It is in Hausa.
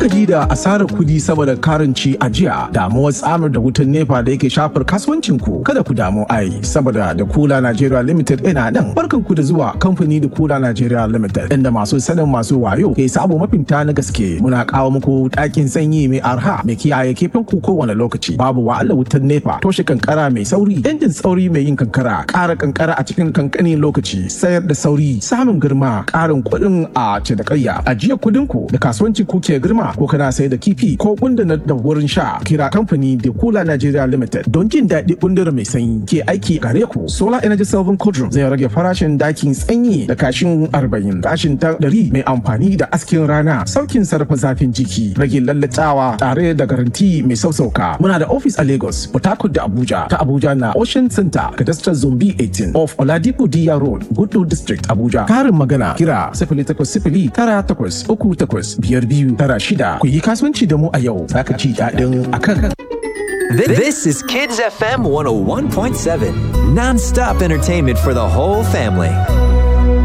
gaji da asarar kudi saboda karanci a jiya damuwar tsamar da wutan nepa da yake shafar kasuwancin ku kada ku damu ai saboda da kula Nigeria Limited ina nan barkan ku da zuwa kamfani da kula Nigeria Limited inda masu sanin masu wayo ke sabo mafinta na gaske muna kawo muku ɗakin sanyi mai arha mai kiyaye kifin ku kowane lokaci babu wahala wutan nepa toshe kankara mai sauri injin sauri mai yin kankara ƙara kankara a cikin kankanin lokaci sayar da sauri samun girma ƙarin kuɗin a cinikayya ajiye kuɗin ku da kasuwanci ku ke girma ko kana sayar da kifi ko gundana da wurin sha kira kamfani da kula Nigeria Limited don jin daɗi gundura mai sanyi ke aiki gare ku solar energy saving cauldron zai rage farashin dakin sanyi da kashin 40 kashin ta 100 mai amfani da askin rana saukin sarrafa zafin jiki rage lallatawa tare da garanti mai sausauka muna da office a Lagos Port Harcourt da Abuja ta Abuja na Ocean Center Cadastral Zombi 18 off Oladipo Diya Road Gudu District Abuja karin magana kira 0800 tara takwas uku takwas biyar biyu tara shida ku yi kasuwanci da mu a yau za ka ci daɗin akan This is Kids FM 101.7, non stop entertainment for the whole family.